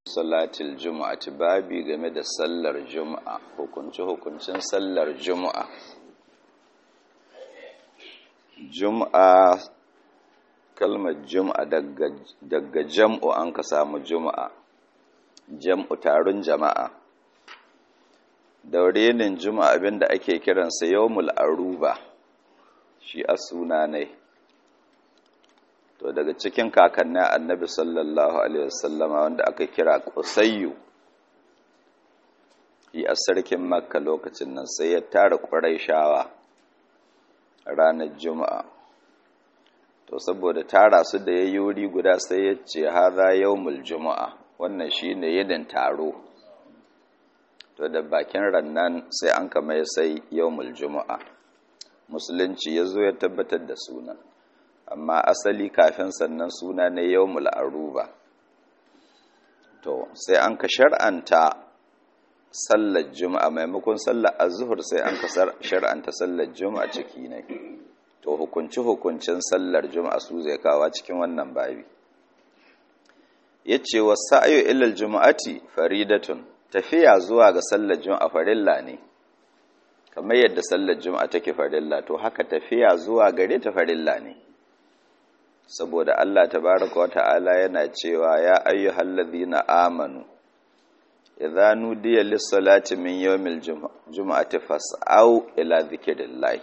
salatil juma'ati babi game da sallar juma'a hukunci hukuncin sallar juma'a juma'a kalmar juma'a daga, daga jam'u an ka samu juma'a jam'u taron jama'a daurenin juma'a abinda ake kiransa yawmul aruba shi a suna ne to daga cikin kakannin annabi sallallahu alaihi wasallama wanda aka kira kusayyu yi a sarkin makka lokacin nan sai ya tara ƙwarai shawa ranar juma'a to saboda tara su da ya yi wuri guda sai ya ce haza yawmul juma'a wannan shi ne yadin taro to da bakin rannan sai an kama ya sai yawmul juma'a musulunci ya zo ya tabbatar da sunan amma asali kafin sannan suna ne yawmul aruba to sai an ka shar'anta sallar juma'a maimakon sallar azhur sai an ka shar'anta sallar juma'a ciki ne to hukunci hukuncin sallar juma'a su zai kawo cikin wannan babi yace wasa'yu ilal juma'ati faridatun tafiya zuwa ga sallar juma'a farilla ne kamar yadda sallar juma'a take farilla to haka tafiya zuwa gare ta farilla ne saboda Allah tabaraka wa ta'ala yana cewa ya ayyuhal ladhina amanu idza nudiya lis-salati min yawmil jum'ati fas'au ila dhikrillah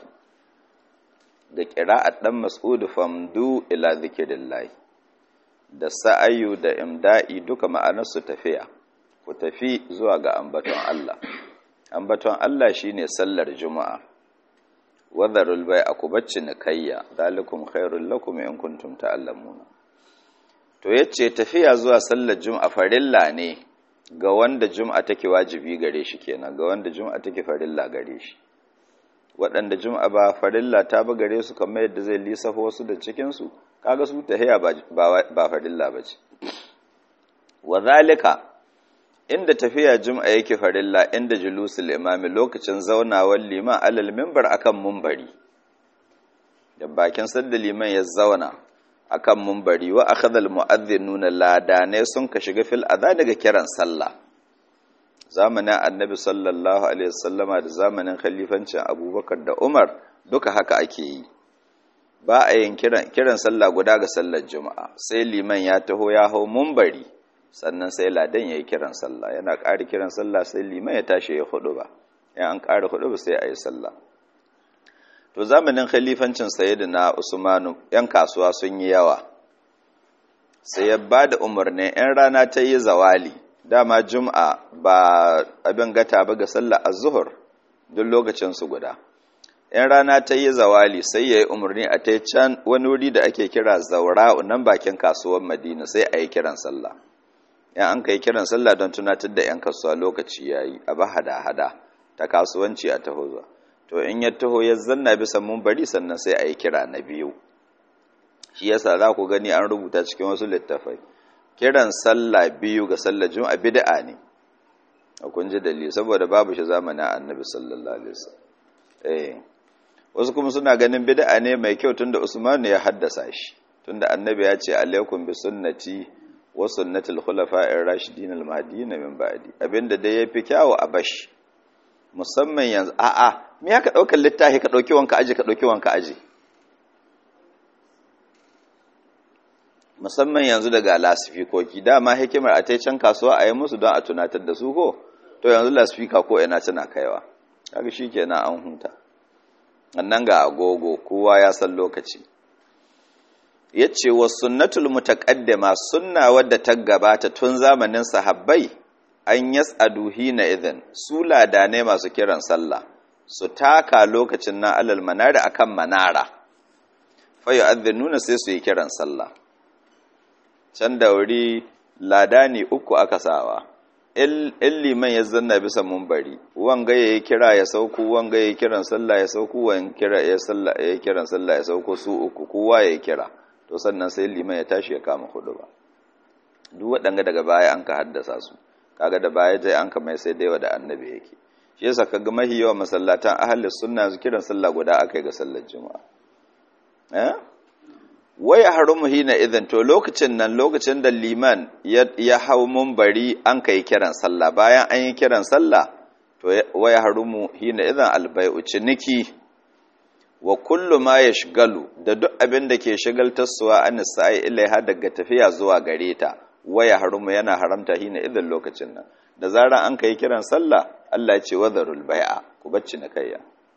da qira'at dan mas'ud famdu ila dhikrillah da sa'ayu da imda'i duka ma'anar su tafiya ku tafi zuwa ga ambaton Allah ambaton Allah shine sallar juma'a wadharul bai aku bacci kayya zalikum khairul lakum in kuntum ta'lamuna to yace tafiya zuwa sallar juma'a farilla ne ga wanda juma'a take wajibi gare shi kenan ga wanda juma'a take farilla gare shi waɗanda juma'a ba farilla ta ba gare su kamar yadda zai lissafa wasu da cikin su kaga su tahiya ba ba farilla bace wadhalika inda tafiya jum'a yake farilla inda julusul imami lokacin zaunawar liman alal mimbar akan mumbari da bakin sadda liman ya zauna akan mumbari wa akhadha al mu'adhdhinuna ladane sun ka shiga fil adha daga kiran sallah zamanin annabi sallallahu alaihi wasallama da zamanin khalifancin abubakar da umar duka haka ake yi ba a yin kiran kiran sallah guda ga sallar juma'a sai liman ya taho ya hau mumbari sannan sai ladan ya yi kiran sallah yana ƙari kiran sallah sai liman ya tashi ya hudu ba yan an ƙari hudu ba sai a yi sallah to zamanin khalifancin sayyidina usmanu yan kasuwa sun yi yawa sai ya ba da umarnin yan rana ta yi zawali dama juma'a ba abin gata ba ga sallah az-zuhur duk lokacin su guda yan rana ta yi zawali sai ya yi umarni a ta can wani wuri da ake kira zaura nan bakin kasuwar madina sai a yi kiran sallah yan an kai kiran sallah don tunatar da 'yan kasuwa lokaci ya yi a ba hada-hada ta kasuwanci a taho zuwa to in ya taho ya zanna bisa bari sannan sai a yi kira na biyu shi yasa za ku gani an rubuta cikin wasu littafai kiran sallah biyu ga sallar juma'a bid'a ne a kun ji dalili saboda babu shi zamanin annabi sallallahu alaihi wasallam eh wasu kuma suna ganin bid'a ne mai kyau tunda Usman ya haddasa shi tunda annabi ya ce alaikum bi sunnati wa sunnatul khulafa'ir rashidin al-mahdiyyin min ba'di abinda dai yafi kyawu a bashi musamman yanzu a'a me ya ka daukar littafi ka dauki wanka aje ka dauki wanka aje musamman yanzu daga lasifikoki dama hikimar a tai can kasuwa a yi musu don a tunatar da su ko to yanzu lasifika ko ina tana kaiwa kaga shikenan an huta annan ga agogo kowa ya san lokaci ya ce wa sunnatul mutaqaddima sunna wadda ta gabata tun zamanin sahabbai an yas'adu hina idhin su ladane masu kiran sallah su taka lokacin na alal manara akan manara fa yu'adhdhinuna sai su yi kiran sallah can da wuri ladani uku aka sawa in liman ya zanna bisa mumbari wanga ya yi kira ya sauko wanga ya yi kiran sallah ya sauko wanga kira ya sallah ya kiran sallah ya sauko su uku kowa ya yi kira to sannan sai liman ya tashi ya kama hudu ba duk waɗanga daga baya an ka haddasa su kaga da baya jai an ka mai sai daiwa da annabi yake shi yasa kaga mahi yawan masallatan ahli sunna su kiran sallah guda akai ga sallar juma'a eh waya harumu hina idan to lokacin nan lokacin da liman ya hau mumbari an kai kiran sallah bayan an yi kiran sallah to waya harumu hina idan albai'u ciniki wa kullu ma ya shigalu da duk abin da ke shigaltarsuwa an sa'i ilaiha daga tafiya zuwa gare ta waya harumu yana haramta hina idan lokacin nan da zarar an kai kiran sallah Allah ya ce wadharul bai'a ku bacci na kayya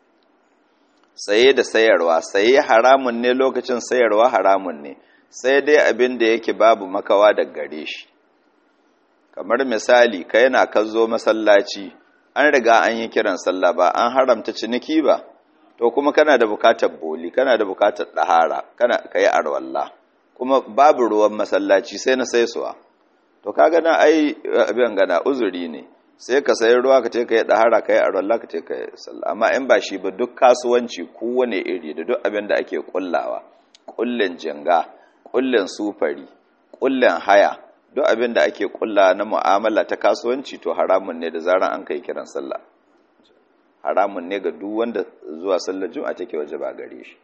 saye da sayarwa saye haramun ne lokacin sayarwa haramun ne sai dai abin da yake babu makawa da gare shi kamar misali ka yana ka zo masallaci an riga an yi kiran sallah ba an haramta ciniki ba to kuma kana da bukatar boli kana da bukatar ɗahara kana ka yi arwalla kuma babu ruwan masallaci sai na saisuwa to ka gana ai abin gana uzuri ne sai ka sayi ruwa ka ce ka yi ɗahara ka yi arwalla ka ce ka yi sallah amma in ba shi ba duk kasuwanci kowane iri da duk abin da ake kullawa kullin jinga kullin sufari kullin haya duk abin da ake kulla na mu'amala ta kasuwanci to haramun ne da zaran an kai kiran sallah haramun ne ga duk wanda zuwa sallar juma'a take waje ba gare shi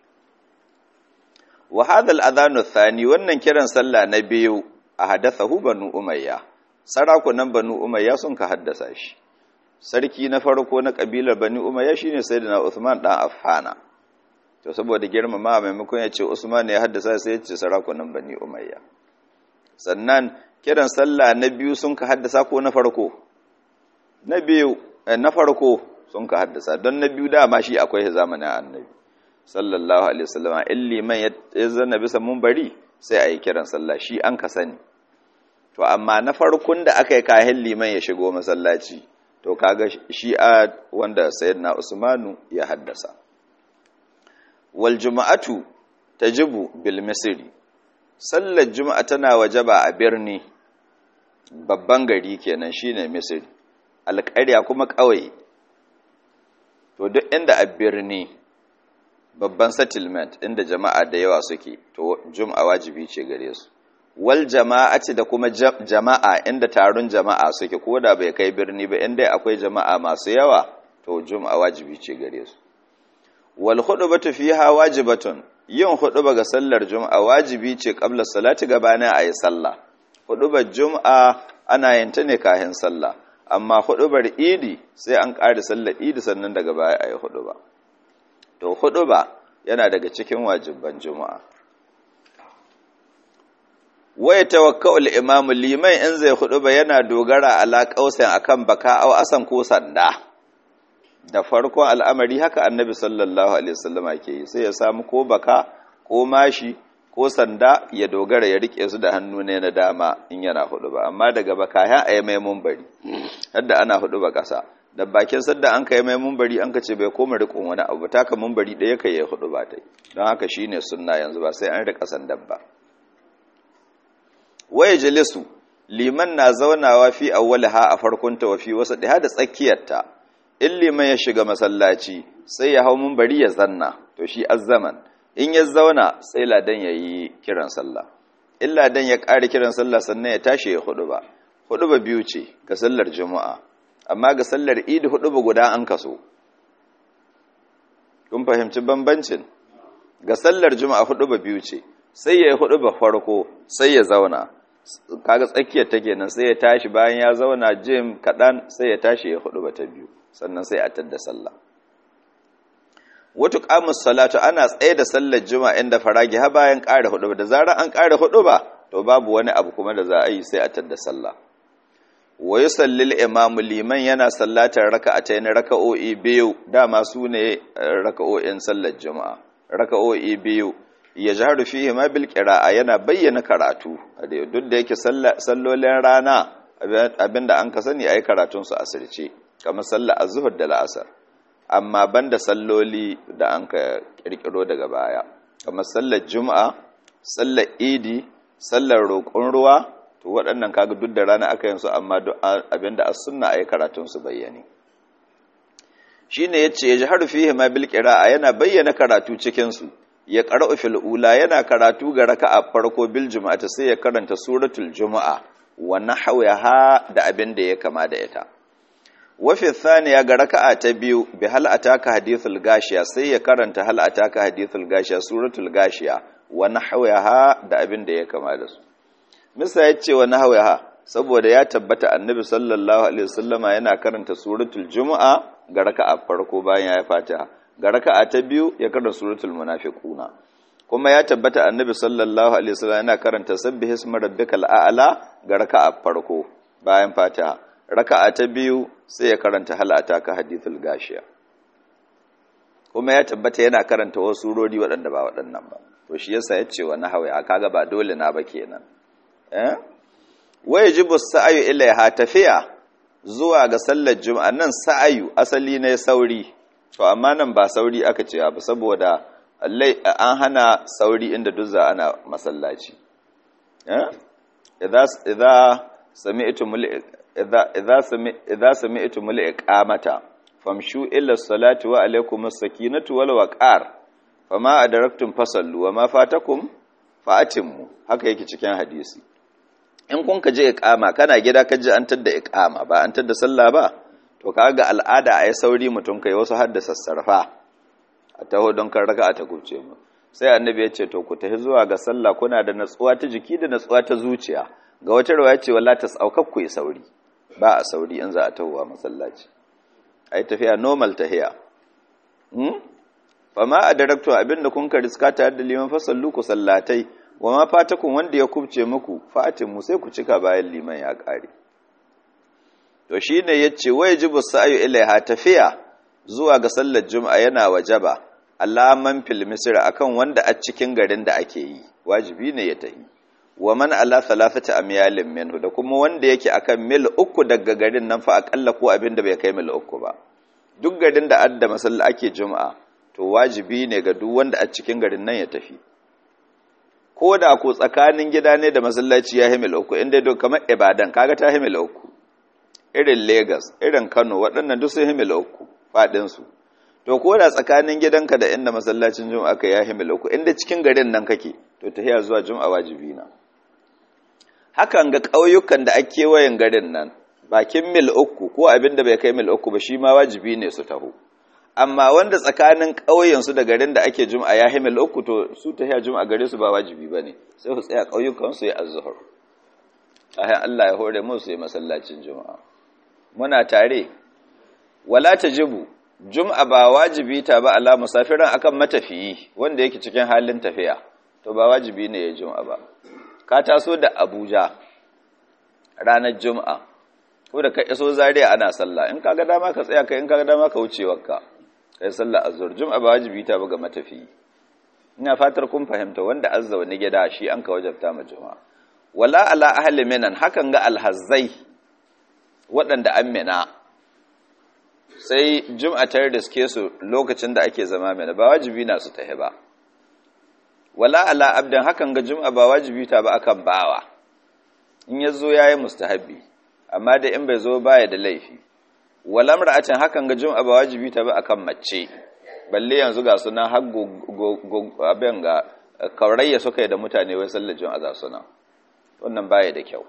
wa hadha al-adhanu thani wannan kiran sallah na biyu a hadathahu banu umayya sarakunan banu umayya sun ka haddasa shi sarki na farko na kabilar banu umayya shine sayyidina Uthman dan Affana to saboda girmama maimakon ya ce Usman ya haddasa sai ya ce sarakunan bani umayya sannan kiran sallah na biyu sun ka haddasa ko na farko na biyu na farko sun ka haddasa don na biyu dama shi akwai zamanin annabi sallallahu alaihi wasallam in liman ya zanna bisa bari sai a yi kiran sallah shi an ka sani to amma na farkon da aka yi kayan liman ya shigo masallaci to kaga shi a wanda sayyidina usmanu ya haddasa wal juma'atu tajibu bil misri sallar juma'a tana wajaba a birni babban gari kenan shine misri alƙarya kuma ƙauye to duk inda a birni babban settlement inda jama'a da yawa suke to juma'a wajibi ce gare su wal jama'ati da kuma jama'a inda taron jama'a suke ko da bai kai birni ba inda akwai jama'a masu yawa to juma'a wajibi ce gare su wal khutbatu fiha wajibatun yin huɗuba ga sallar juma'a wajibi ce qabla salati gabanin ayi sallah huɗubar juma'a ana yin ta ne kahin sallah amma huɗubar idi sai an ƙare sallar idi sannan daga baya ayi huɗuba to huɗuba yana daga cikin wajibban juma'a waya tawakka'ul imam liman in zai huɗuba yana dogara ala qausin akan baka aw asan ko sanda da farkon al'amari haka annabi sallallahu alaihi wasallama ke yi sai ya samu ko baka ko mashi ko sanda ya dogara ya rike su da hannu ne na dama in yana hudu ba amma daga baka ya ayi mai mumbari hadda ana hudu ba kasa da bakin sadda an kai mai mumbari an kace bai koma rikon wani abu taka mumbari ɗaya kai ya hudu ba tai don haka shine sunna yanzu ba sai an rika sandan ba waye jalisu liman na zaunawa fi awwalaha a farkonta wa fi wasa da tsakiyarta in liman ya shiga masallaci sai ya hau bari ya zanna to shi azzaman in ya zauna sai ladan ya yi kiran sallah in ladan ya ƙari kiran sallah sannan ya tashi ya hudu ba hudu ba biyu ce ga sallar juma'a amma ga sallar idi hudu ba guda an kaso kun fahimci bambancin ga sallar juma'a hudu ba biyu ce sai ya yi hudu ba farko sai ya zauna kaga tsakiyar ta kenan sai ya tashi bayan ya zauna jim kaɗan sai ya tashi ya hudu ba ta biyu sannan sai a tadda sallah wata qamus salatu ana tsaye da sallar juma'a inda faragi ha bayan ƙara hudu da zarar an ƙara hudu ba to babu wani abu kuma da za a yi sai a tadda sallah wa yusallil imamu liman yana sallatar raka'atayn raka'o'i biyu dama su ne raka'o'in sallar juma'a raka'o'i biyu ya jaharu fihi ma bil qira'a yana bayyana karatu duk da yake sallolin rana abinda an ka sani ayi karatun su asirce kamar sallar azhur da la'asar amma banda salloli da an ka kirkiro daga baya kamar sallar juma'a sallar idi sallar roƙon ruwa to waɗannan kaga duk da rana aka yin su amma abinda as sunna ayi karatun su bayyane shine yace ya jaharu fihi ma bil qira'a yana bayyana karatu cikin su ya qara'u fil ula yana karatu ga raka'a farko bil juma'ata sai ya karanta suratul juma'a wa nahwaha da abin da ya kama da ita wa fi thaniya ga raka'a ta biyu bi hal ataka hadithul gashiya sai ya karanta hal ataka hadithul gashiya suratul gashiya wa nahwaha da abin da ya kama da su misa ya ce wa nahwaha saboda ya tabbata annabi sallallahu alaihi wasallama yana karanta suratul jumu'a ga raka'a farko bayan ya fatiha ga raka'a ta biyu ya karanta suratul munafiquna kuma ya tabbata annabi sallallahu alaihi wasallam yana karanta sabbih isma rabbikal a'la ga raka'a farko bayan fatiha raka'a ta biyu sai ya karanta hal ataka hadithul gashiya kuma ya tabbata yana karanta wasu surori waɗanda ba waɗannan ba to shi yasa ya ce wa nahwa kaga ba dole na ba kenan eh wajibu sa'ayu ilaiha tafiya zuwa ga sallar juma'a nan sa'ayu asali ne sauri to amma nan ba sauri aka ce ba saboda an hana sauri inda duzza ana masallaci idza idza sami'tum idza idza sami'tum iqamata famshu ila salati wa alaykum as-sakinatu wal waqar fama adraktum fasallu wa ma fatakum fa'atimmu haka yake cikin hadisi in kun ka je iqama kana gida ka ji an tadda iqama ba an tadda sallah ba to kaga al'ada ai sauri mutum kai wasu hadda sassarfa a taho don kan raka ta kuce mu sai annabi ya ce to ku tafi zuwa ga sallah kuna da natsuwa ta jiki da natsuwa ta zuciya ga wata rawaya ce walla ta saukar ku yi sauri ba a sauri in za a tahowa masallaci ai tafiya normal tahiya hmm fama adaraktu abinda kun ka riska tare da liman fasallu ku sallatai wa ma fatakun wanda ya kubce muku mu sai ku cika bayan liman ya kare to shine yace wajibu sa'yu ilaiha tafiya zuwa ga sallar juma'a yana wajaba alaman fil misr akan wanda a cikin garin da ake yi wajibi ne ya tafi wa man ala thalathati amyalin minhu da kuma wanda yake akan mil uku daga garin nan fa akalla ko abin da bai kai mil uku ba duk garin da adda masalla ake juma'a to wajibi ne ga duk wanda a cikin garin nan ya tafi ko da ko tsakanin gida ne da masallaci ya himil uku inda duk kamar ibadan kaga ta himil uku irin lagos irin kano waɗannan duk sun himil uku faɗinsu to ko da tsakanin gidanka da inda masallacin juma'a ka ya himil uku inda cikin garin nan kake to tahiya zuwa juma'a wajibi na hakan ga ƙauyukan da ake kewayen garin nan bakin mil uku ko abin da bai kai mil uku ba shi ma wajibi ne su taho amma wanda tsakanin ƙauyensu da garin da ake juma'a ya himil uku to su ta hiya juma'a gare su ba wajibi ba ne sai su tsaya ƙauyukansu ya azuhur ayan Allah ya hore musu yi masallacin juma'a muna tare wala ta jibu juma'a ba wajibi ta ba ala musafiran akan matafiyi wanda yake cikin halin tafiya to ba wajibi ne ya juma'a ba ka taso da abuja ranar juma'a ko da ka iso zaria ana sallah in kaga dama ka tsaya kai in kaga dama ka wuce wakka kai sallah azhar juma'a ba wajibi ta ba ga matafiyi ina fatar kun fahimta wanda azza wani gida shi an ka wajabta ma juma'a wala ala ahli minan hakan ga alhazzai waɗanda an mina sai juma'a ta riske su lokacin da ake zama mina ba wajibi na su tahi ba wala ala abdan hakan ga juma'a ba wajibi ta ba akan bawa in ya zo ya yi mustahabbi amma da in bai zo baya da laifi wala mar'atin hakan ga juma'a ba wajibi ta ba akan mace balle yanzu ga suna har abin ga kaurayya suka yi da mutane wai sallar juma'a za su nan wannan baya da kyau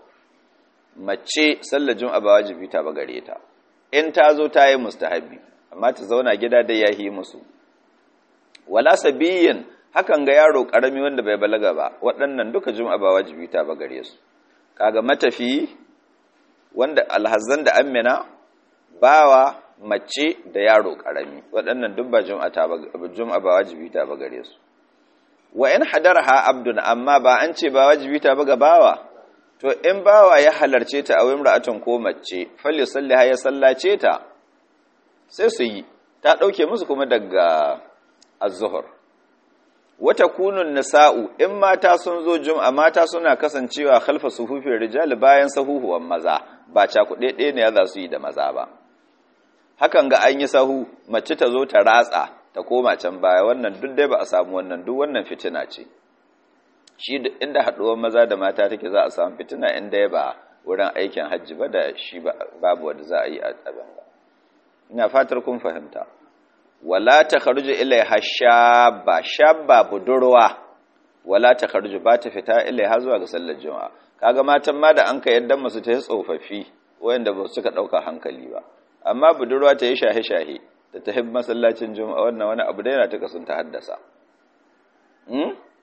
mace sallar juma'a ba wajibi ta ba gare ta in ta zo ta yi mustahabbi amma ta zauna gida da yahi musu wala sabiyin hakan ga yaro karami wanda bai balaga ba waɗannan duka juma'a ba wajibi ta ba gare su kaga matafi wanda alhazan da amina bawa mace da yaro karami waɗannan duk ba juma'a ta ba juma'a ba wajibi ta ba gare su wa in hadarha abdun amma ba an ce ba wajibi ta ba ga bawa to in bawa ya halarce ta a wimra'atun ko mace falli salli ya sallace ta sai su yi ta ɗauke musu kuma daga az-zuhur wata kunun nisa'u in mata sun zo jum'a mata suna kasancewa khalfa suhufin rijal bayan sahuhuwan maza ba cakuɗe ɗaya ne za su yi da maza ba hakan ga an yi sahu mace ta zo ta ratsa ta koma can baya wannan duk dai ba a samu wannan duk wannan fitina ce shi inda haɗuwar maza da mata take za a samu fitina inda ya ba wurin aikin hajji ba da shi babu wanda za a yi a abin ba ina fatar kun fahimta wala ta kharuju ilaiha shabba shabba budurwa wala ta kharuju ba ta fita ilaiha zuwa ga sallar juma'a kaga matan ma da an ka yaddan musu ta yi tsofaffi wayanda ba su ka dauka hankali ba amma budurwa ta yi shahe shahe da ta hibba masallacin juma'a wannan wani abu da yana ta kasun ta haddasa hmm?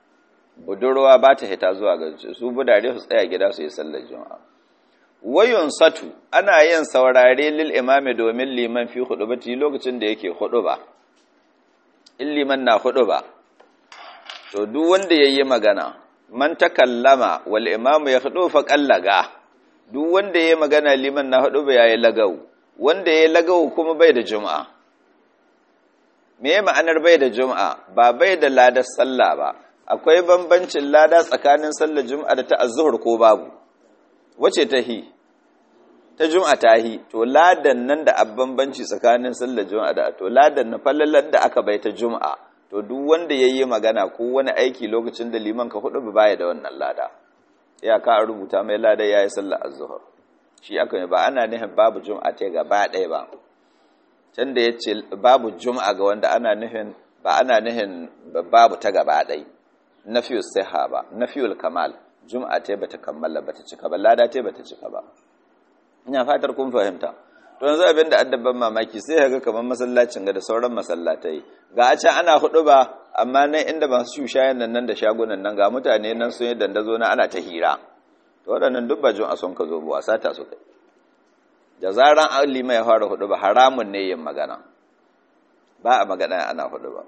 budurwa ba ta hita zuwa ga su budare su tsaya gida su yi sallar juma'a wayun satu ana yin saurare lil imami domin liman fi hudubati lokacin da yake huduba in liman na huduba to duk wanda yayi magana man takallama wal imamu ya hudu fa qallaga duk wanda yayi magana liman na huduba yayi lagau wanda yayi lagau kuma bai da juma'a me ma'anar bai da juma'a ba bai da ladar sallah ba akwai bambancin lada tsakanin sallar juma'a da ta azzuhur ko babu wace ta hi ta juma'a ta hi to ladan nan da bambanci tsakanin sallar juma'a da to ladan na fallalar da aka bai ta juma'a to duk wanda yayi magana ko wani aiki lokacin da liman ka hudu ba baya da wannan lada ya ka rubuta mai lada yayi sallar azzuhur shi aka ba ana nihin babu juma'a ta gaba ɗaya ba can da ya ce babu juma'a ga wanda ana nufin ba ana nufin babu ta gaba ɗai na fiye siha ba na fiye kamal juma'a ta bata kammala bata cika ba lada ta bata cika ba ina fatar kun fahimta to yanzu abin da addaban mamaki sai ga kamar masallacin ga da sauran masallatai ga a can ana hudu ba amma nan inda masu shushayen nan nan da shagunan nan ga mutane nan sun yi dandazo na ana ta hira to waɗannan duk ba juma'a sun ka zo ba wasa ta su kai da zaran alima ya fara hudu ba haramun ne yin magana ba a magana ana hudu ba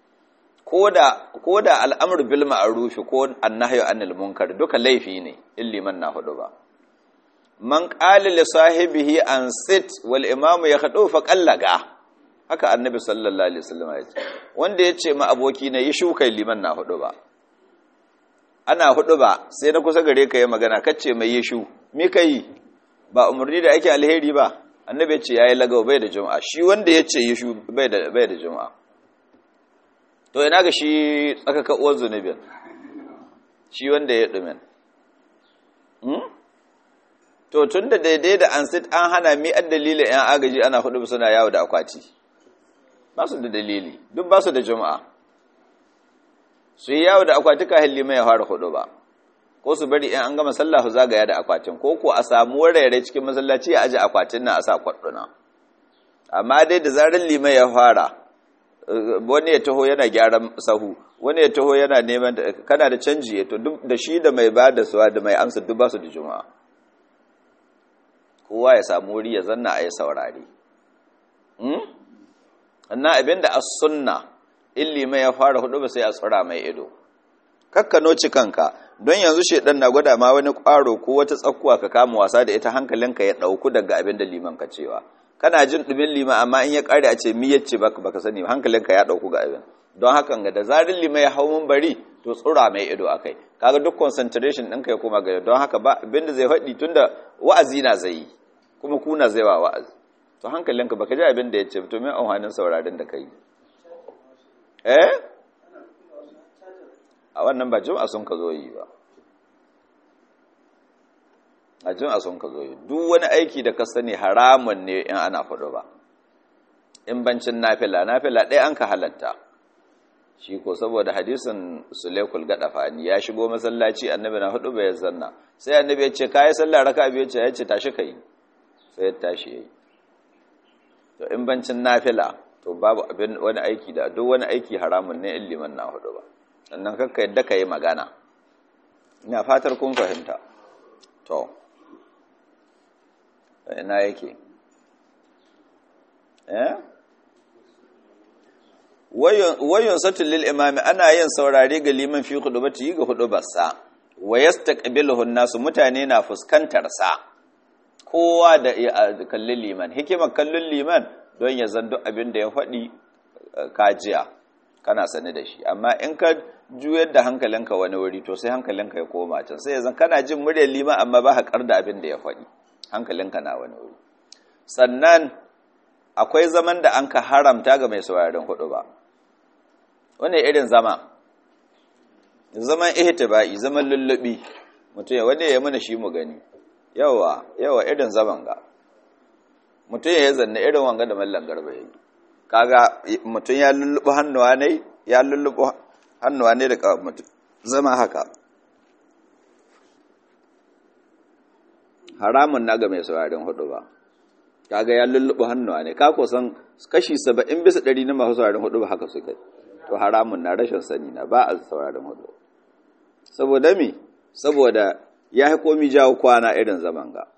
ko da al'amur bil ma'arufi ko annahyu anil munkar duka laifi ne in liman na hudu ba man qala li sahibihi an sit wal imam ya khadu fa qallaga haka annabi sallallahu alaihi wasallam ya ce wanda ya ce ma aboki na yi shukai liman na hudu ba ana hudu ba sai na kusa gare ka yi magana kace mai yi shu me kai ba umarni da ake alheri ba annabi ya ce yayi lagawa bai da juma'a shi wanda ya ce yishu bai da bai da juma'a to ina ga shi tsakaka uwar zunubin shi wanda ya dumin hmm? to tunda daidai da an sit an hana mi ad dalilin yan agaji ana hudu suna yawo da akwati ba su da dalili duk ba su da juma'a su yi yawo da akwati ka halli mai fara hudu ba ko su bari in an gama sallah su zagaya da akwatin ko ko a samu wurare cikin masallaci ya aje akwatin nan a sa kwadduna amma dai da zarar limai ya fara wani ya taho yana gyaran sahu wani ya taho yana neman kana da canji to duk da shi da mai bada suwa da mai amsa duk ba su da juma'a kowa ya samu wuri ya zanna a yi saurari annan abinda as sunna in limai ya fara hudu ba sai a tsura mai ido kakkanoci kanka don yanzu shedan na gwada ma wani kwaro ko wata tsakkuwa ka kama wasa da ita hankalinka ya dauku daga abin da liman ka cewa kana jin dumin liman amma in ya kare a ce mi yace baka baka sani hankalinka ya dauku ga abin don hakan ga da zarin liman ya hau mun bari to tsura mai ido akai kaga duk concentration ɗinka ya koma ga don haka ba abin da zai faɗi tunda wa'azi na zai yi kuma kuna zai wa wa'azi to hankalinka baka ji abin da ya ce to me amfanin sauraron da kai eh a wannan ba jum'a sun ka zo yi ba a jum'a sun ka zo yi duk wani aiki da ka sani haramun ne in ana faɗo ba in bancin nafila nafila ɗaya an ka halatta shi ko saboda hadisin sulaikul gadafani ya shigo masallaci annabi na hudu bai zanna sai annabi ya ce kai sallah raka biyu ce ya ce tashi kai sai ya tashi yayi to in bancin nafila to babu abin wani aiki da duk wani aiki haramun ne in liman na hudu ba sannan kakka yadda ka yi magana ina fatar kun fahimta to ina yake eh wayun satul lil imami ana yin saurare ga liman fi khudubati ga hudubarsa wa yastaqbiluhu nasu mutane na fuskantar sa kowa da kallon liman hikimar kallon liman don ya zando abin da ya faɗi kajiya kana sane da shi amma in ka juyar da hankalinka wani wuri to sai hankalinka ya koma can sai yanzu kana jin muryar liman amma ba haƙar da abin da ya faɗi hankalinka na wani wuri sannan akwai zaman da an ka haramta ga mai sauraron hudu ba wani irin zama zaman ihtiba'i zaman lullubi mutum ya wani ya mana shi mu gani yawa yawa irin zaman ga mutum ya zanna irin wanga da mallan garba yayi kaga mutum ya lullubu hannuwa ne ya lullubu hannuwa ne da kawai mutum zama haka haramun na ga mai sauraron hudu ba kaga ya lullubu hannuwa ne ka kusan kashi saba'in bisa ɗari na masu sauraron hudu ba haka suka to haramun na rashin sani na ba a sauraron hudu saboda mi saboda ya yi komi jawo kwana irin zaman ga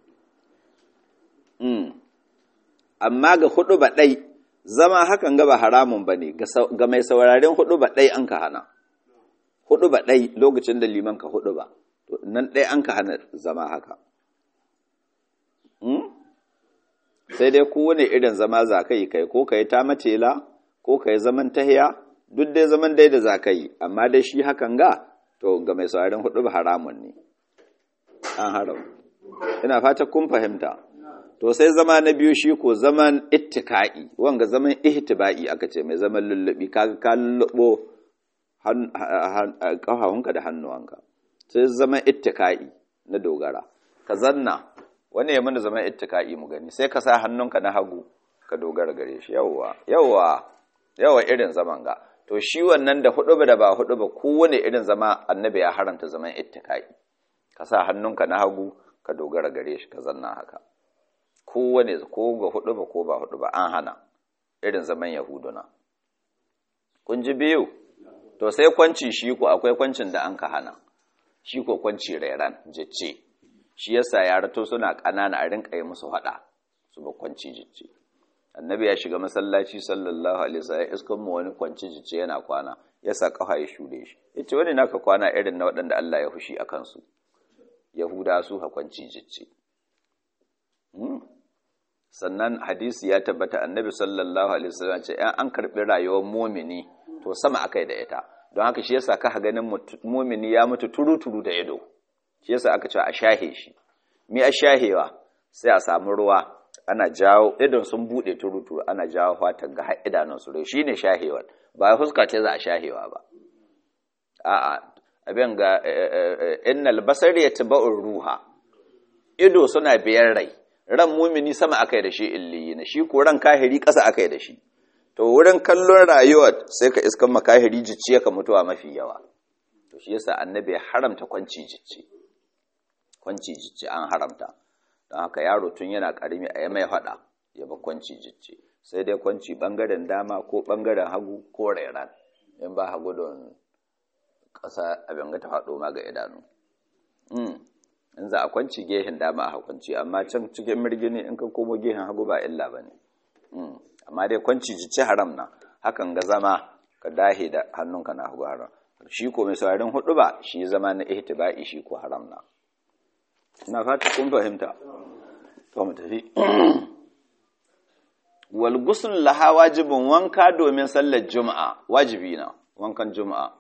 amma ga hudu ba ɗai zama hakan ga ba haramun ba ne ga mai sauraren hudu ba ɗai an ka hana hudu ba ɗai lokacin da liman ka hudu ba nan ɗai an ka hana zama haka sai dai kowane irin zama za ka yi kai ko ka yi ta matela ko ka yi zaman tahiya duk dai zaman dai da za ka yi amma dai shi hakan ga to ga mai sauraron hudu ba haramun ne an haram ina fata kun fahimta to sai zama na biyu shi ko zaman ittika'i wanga zaman ihtiba'i aka ce mai zaman lullubi kaga ka lullubo ƙafafunka da hannuwanka sai zaman ittika'i na dogara ka zanna wani ya mana zaman ittika'i mu gani sai ka sa hannunka na hagu ka dogara gare shi yawwa yawwa yawa irin zaman ga to shi wannan da hudu da ba hudu ba kowane irin zama annabi ya haranta zaman ittika'i ka sa hannunka na hagu ka dogara gare shi ka zanna haka kowane ko ga hudu ba ko ba hudu ba an hana irin zaman yahuduna kun ji biyu to sai kwanci shi ko akwai kwancin da an ka hana shi ko kwanci rairan jicce shi yasa yara to suna ƙanana a rinka yi musu haɗa su ba kwanci jicce annabi ya shiga masallaci sallallahu alaihi wasallam iskan mu wani kwanci jicce yana kwana ya sa kafa ya shude shi yace wani naka kwana irin na waɗanda Allah ya fushi akan su yahuda su ha kwanci jicce sannan hadisi ya tabbata annabi sallallahu alaihi wasallam ce in an karbi rayuwar mumini to sama akai da ita don haka shi yasa ka ganin mumini ya mutu turu-turu da ido shi yasa aka ce a shahe shi mi a shahewa sai a samu ruwa ana jawo idon sun bude turu-turu ana jawo fatan ga har idanun su shine shahewar ba fuska ce za a shahewa ba a'a abin ga innal basari yatba'ur ruha ido suna biyar rai ran mumini sama akai da shi illiyina shi ko ran kahiri ƙasa akai da shi to wurin kallon rayuwar sai ka iskan makahiri jicciye ka mutuwa mafi yawa to shi yasa annabi ya haramta kwanci jicci kwanci jicci an haramta don haka yaro tun yana karimi a yi mai faɗa ya ba kwanci jicci sai dai kwanci bangaren dama ko bangaren hagu ko rairan in ba hagu don ƙasa abin ga ta faɗo ma ga idanu in za a kwanci gehen dama a kwanci amma can cikin mirgini in ka komo gehen hagu ba illa ba ne amma dai kwanci jici haram na hakan ga zama ka dahe da hannunka na hagu haram shi ko mai saurarin hudu ba shi zama na ihtiba'i shi ko haram na ina fata kun fahimta to mu tafi wal ghusl laha wajibun wanka domin sallar juma'a wajibi na wankan juma'a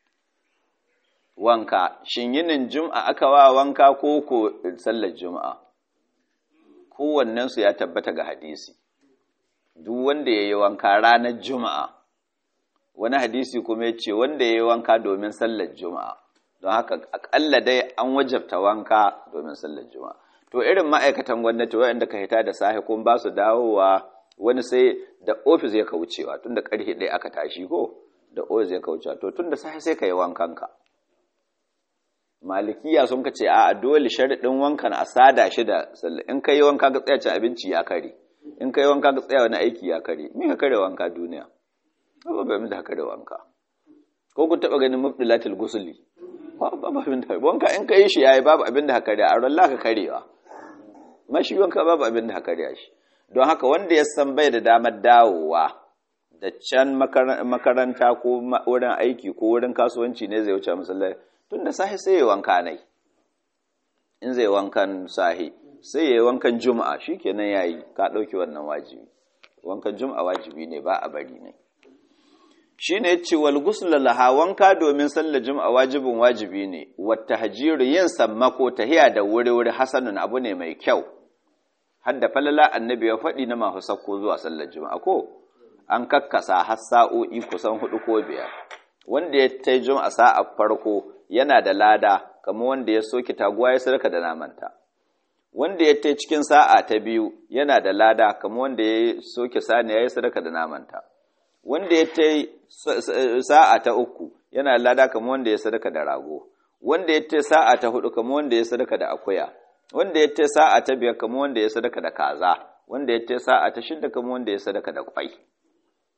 wanka shin yinin juma'a aka wa wanka ko ko sallar juma'a kowannen su ya tabbata ga hadisi duk wanda ya yi wanka ranar juma'a wani hadisi kuma ya ce wanda ya yi wanka domin sallar juma'a don haka akalla dai an wajabta wanka domin sallar juma'a to irin ma'aikatan gwamnati waɗanda ka hita da sahi kuma ba su dawowa wani sai da ofis ya kaucewa tun da ƙarfe ɗaya aka tashi ko da ofis ya kaucewa to tun da sahi sai ka yi wankanka malikiya sun ka ce a dole sharaɗin wankan a sada shi da sallar in ka yi wanka ka tsaya ci abinci ya kare in ka yi wanka ka tsaya wani aiki ya kare me ka kare wanka duniya ba ba min da kare wanka ko kun taba ganin mubdilatil gusuli ba ba ba min da wanka in ka yi shi yayi babu abin da ka kare a ran ka karewa mashi wanka babu abin da ka kare shi don haka wanda ya san bai da damar dawowa da can makaranta ko wurin aiki ko wurin kasuwanci ne zai wuce masallaci tun da sahi sai ya wanka nai in zai wankan sahi sai ya yi wankan juma'a shi kenan ya yi ka ɗauki wannan wajibi wankan juma'a wajibi ne ba a bari ne shi ne ce wal laha wanka domin sallar juma'a wajibin wajibi ne wata hajiru yin sammako tahiya da wuri-wuri hasanun abu ne mai kyau hadda falala annabi ya faɗi na masu sakko zuwa sallar juma'a ko an kakkasa har sa'o'i kusan hudu ko biyar wanda ya ta juma'a sa'a farko yana da lada kamar wanda ya soke taguwa ya sadaka da namanta wanda ya ta cikin sa'a ta biyu yana da lada kamar wanda ya soke sani ya yi sadaka da namanta wanda ya ta sa'a ta uku yana da lada kamar wanda ya sadaka da rago wanda ya ta sa'a ta hudu kamar wanda ya sadaka da akuya wanda ya ta sa'a ta biyar kamar wanda ya sadaka da kaza wanda ya ta sa'a ta shidda kamar wanda ya sadaka da kwai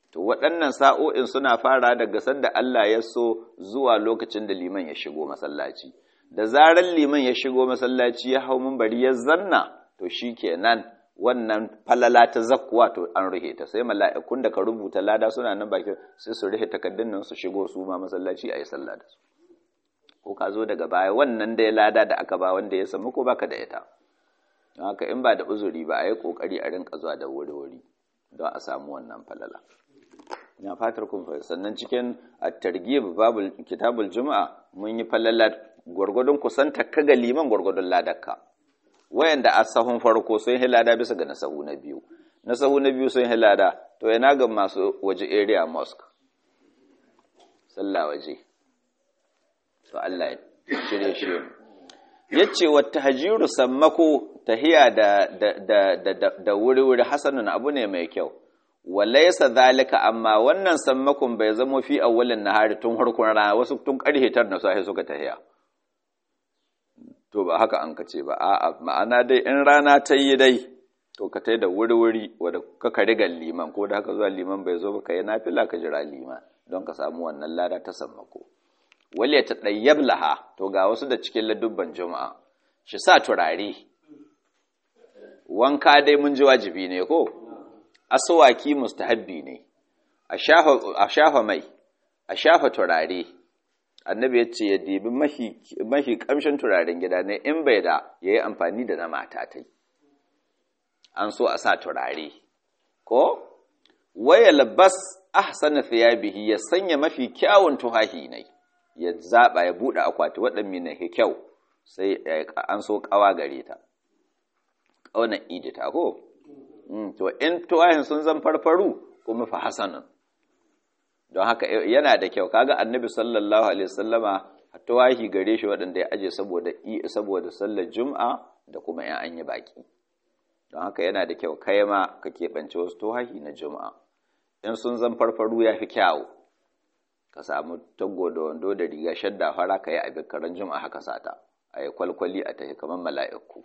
to waɗannan sa'o'in suna fara daga sanda Allah ya so zuwa lokacin da liman ya shigo masallaci da zarar liman ya shigo masallaci ya hau bari ya zanna to shikenan wannan falala ta zakkuwa to an ruhe ta sai mala'ikun da ka rubuta lada suna nan bakin sai su ruhe takaddun nan su shigo su ma masallaci ayi sallah da su ko ka zo daga baya wannan da ya lada da aka ba wanda ya samu ko baka da ita don haka in ba da uzuri ba a yi kokari a rinka zuwa da wuri-wuri don a samu wannan falala ina fatar kun fahimta sannan cikin at-targhib babul kitabul juma'a mun yi falala gwargwadon kusanta kaga liman gwargwadon ladakka wayanda a sahun farko sun hilada bisa ga nasahu na biyu nasahu na biyu sun hilada to yana ga masu waje area mosque sallah waje to Allah ya shirye shi yace wa tahjiru sammako tahiya da da da da wuri wuri hasanun abu ne mai kyau walaysa zalika amma wannan sammakon bai zamo fi awwalin nahari tun harkun rana wasu tun karhe tar na sai suka tahiya to ba haka an kace ba a'a ma'ana dai in rana ta yi dai to ka tai da wuri wuri wanda ka ka riga liman ko da haka zuwa liman bai zo ba kai nafila ka jira liman don ka samu wannan lada ta sammako wal ya tadayyab laha to ga wasu da cikin ladubban juma'a shi sa turare wanka dai mun ji wajibi ne ko aswaki mustahabbi ne a shafa mai a shafa turare annabi ya ce ya dibi mahi kamshin turaren gida ne in bai da ya yi amfani da na mata ta an so a sa turare ko waya labas ahsana thiyabihi ya sanya mafi kyawun tuhahi ne ya zaba ya bude akwati waɗanne ne kyau sai an so kawa gare ta kauna idita ko to in tuwahin sun zan farfaru kuma fa hasanan don haka yana da kyau kaga annabi sallallahu alaihi wasallama tuwahi gare shi waɗanda ya aje saboda saboda sallar juma'a da kuma yan an yi baki don haka yana da kyau kai ma ka keɓance wasu tuwahi na juma'a in sun zan farfaru ya fi kyawu ka samu taggo da wando da riga shadda fara ka yi abin karan juma'a haka sata a yi kwalkwali a tafi kamar mala'iku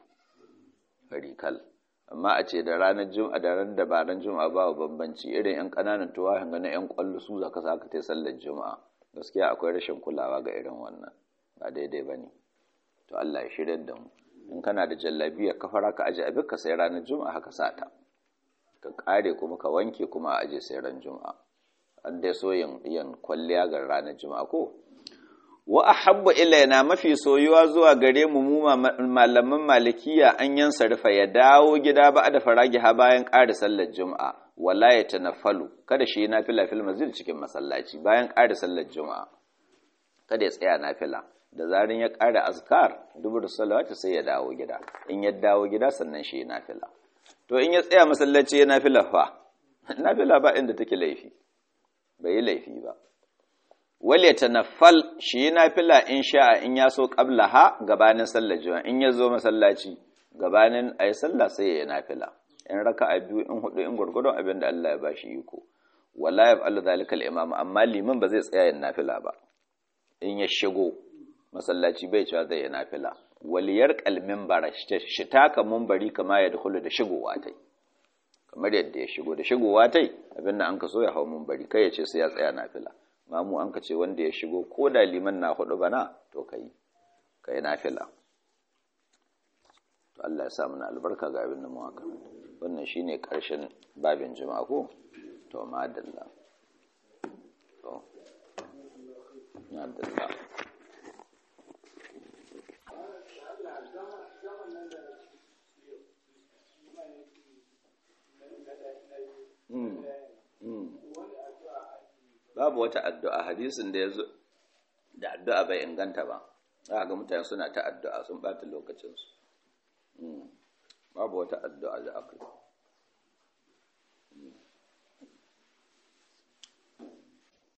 farikal amma a ce da ranar juma'a da ran da ba ran juma'a ba bambanci irin yan ƙananan tuwahin ga na yan kwallo su zaka saka ta sallar juma'a gaskiya akwai rashin kulawa ga irin wannan ba daidai bane to Allah ya shirya da mu in kana da jallabiya ka fara ka aje abin ka sai ranar juma'a haka sata ka kare kuma ka wanke kuma a aje sai ran juma'a an dai so yin yin kwalliya ga ranar juma'a ko wa ahabbu ilaina mafi soyuwa zuwa gare mu mu malaman malikiya an yan sarfa ya dawo gida ba da faragi ha bayan ƙara sallar juma'a wala ya tanaffalu kada shi nafila fil masjid cikin masallaci bayan ƙara sallar juma'a kada ya tsaya nafila da zarin ya ƙara azkar dubur salawati sai ya dawo gida in ya dawo gida sannan shi nafila to in ya tsaya masallaci ya nafila fa nafila ba inda take laifi bai yi laifi ba wale ta nafal shi na fila in sha'a in ya so ƙabla ha gabanin sallar juma'a in ya zo masallaci gabanin a yi sallah sai ya yi nafila in raka a biyu in hudu in gwargwadon abin da Allah ya ba shi iko wala ya fa'ala zalikal imam amma liman ba zai tsaya yin nafila ba in ya shigo masallaci bai cewa zai yi nafila waliyar kalmin bara shi taka mumbari kama ya dukulu da shigowa tai kamar yadda ya shigo da shigowa tai abin da an ka so ya hau mumbari kai ya ce sai ya tsaya nafila mamu an ka ce wanda ya shigo ko da liman na hudu bana to kai kai nafila to Allah ya sa mana albarka ga abin da mu haka wannan shine karshen babin juma'a ko to madalla to madalla Mm. Mm. babu wata addu'a hadisin da ya zo da addu'a bai inganta ba za ga mutane suna ta addu'a sun ɓata lokacinsu babu wata addu'a da aka